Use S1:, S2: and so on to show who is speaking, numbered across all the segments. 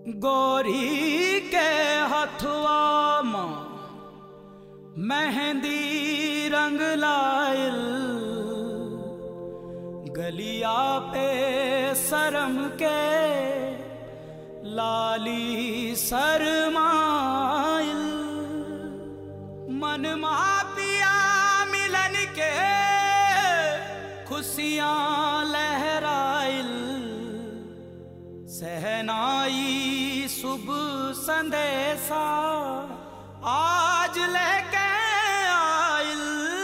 S1: गोरी के हथुआ माँ मेहंदी रंग लाइल गलिया पे शरम के लाली शरमाइल मन पिया मिलन के खुशियाँ लहराइल सहनाई शुभ संदेशा आज लेके आइल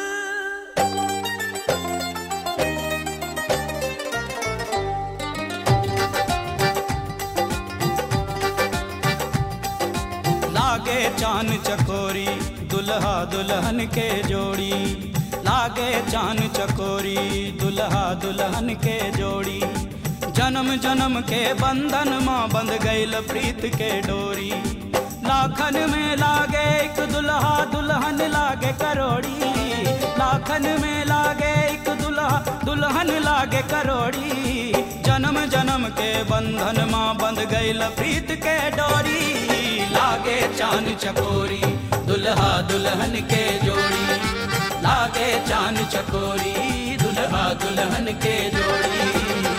S1: लागे चान चकोरी दुल्हा दुल्हन के जोड़ी लागे चान चकोरी दुल्हा दुल्हन के जोड़ी जन्म जन्म के बंधन माँ बंध गईल प्रीत के डोरी लाखन में लागे एक दुल्हा दुल्हन लागे करोड़ी लाखन में लागे एक दुल्हा दुल्हन लागे करोड़ी जन्म जन्म के बंधन माँ बंध गईल प्रीत के डोरी लागे चान चकोरी दुल्हा दुल्हन के जोड़ी लागे चान चकोरी दुल्हा दुल्हन के जोड़ी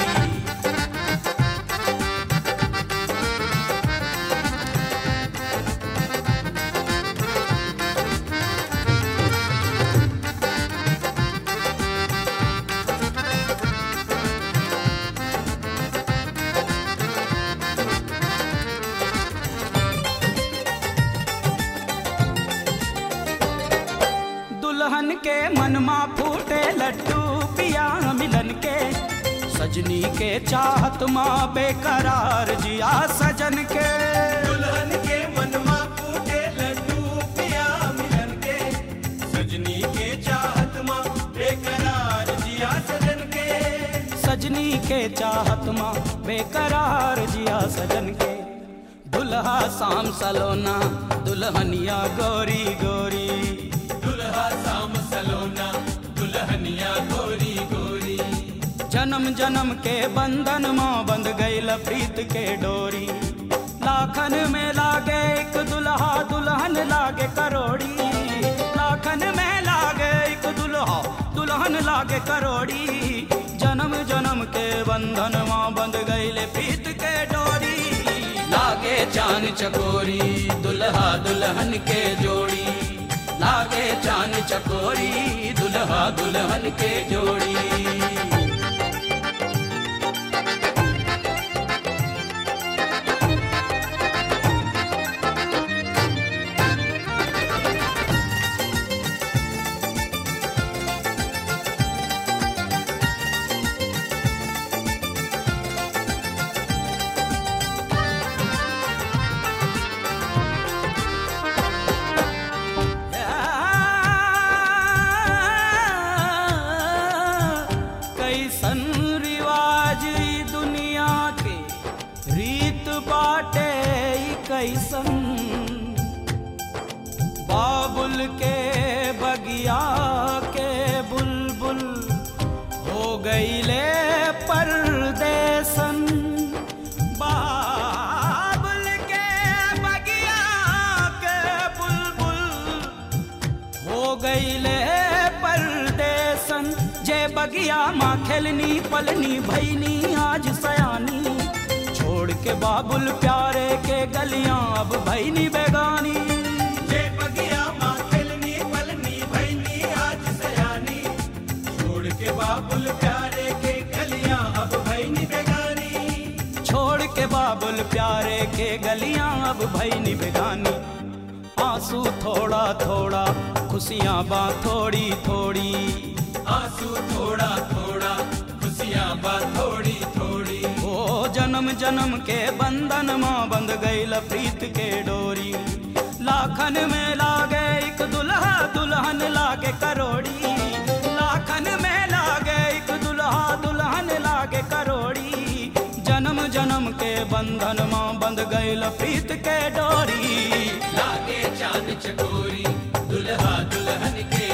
S1: दुल्हन के मन मा फूटे लड्डू पिया मिलन के सजनी के चाहत माँ बेकरार जिया सजन के दुल्हन के मन मा फूटे लड्डू पिया मिलन के सजनी के चाहत माँ बेकरार जिया सजन के सजनी के चाहत माँ बेकरार जिया सजन के दुल्हा शाम सलोना दुल्हनिया गोरी गोरी दुल्हा शाम सलोना दुल्हनिया गोरी गोरी जन्म जन्म के बंधन माँ बंध गईल प्रीत के डोरी लाखन में लागे एक दुल्हा दुल्हन लागे करोड़ी लाखन में लागे एक दुल्हा दुल्हन लागे करोड़ी जन्म जन्म के बंधन माँ बंध गईल प्रीत के डोरी लागे चान चकोरी दुल्हा दुल्हन के जोड़ी लागे चान चकोरी दुल्हा दुल्हन के जोड़ी कैसन रिवाज ई दुनिया के रीत बाटे ई कैसन बाबुल के बगिया के बुलबुल हो गईले परदेसन बाबुल के बगिया के बुलबुल हो गईले परदेसन जे बगिया माँ खेलनी पलनी भैनी आज सयानी छोड़ के बाबुल प्यारे के गलियां अब भैनी बेगानी जे बगिया माँ खेलनी पलनी भैनी आज सयानी छोड़ के बाबुल प्यारे के गलियां अब भैनी बेगानी छोड़ के बाबुल प्यारे के गलियां अब भैनी बेगानी आंसू थोड़ा थोड़ा खुशियाँ बा थोड़ी थोड़ी आंसू थोड़ा थोड़ा खुशियाँ बा थोड़ी थोड़ी ओ जन्म जन्म के बंधन माँ बंध गईल प्रीत के डोरी लाखन में लागे एक दुल्हा दुल्हन लागे करोड़ी लाखन में लागे एक दुल्हा दुल्हन लागे करोड़ी जन्म जन्म के बंधन माँ बंध गईल प्रीत के डोरी लागे चांद चकोरी दुल्हा दुल्हन के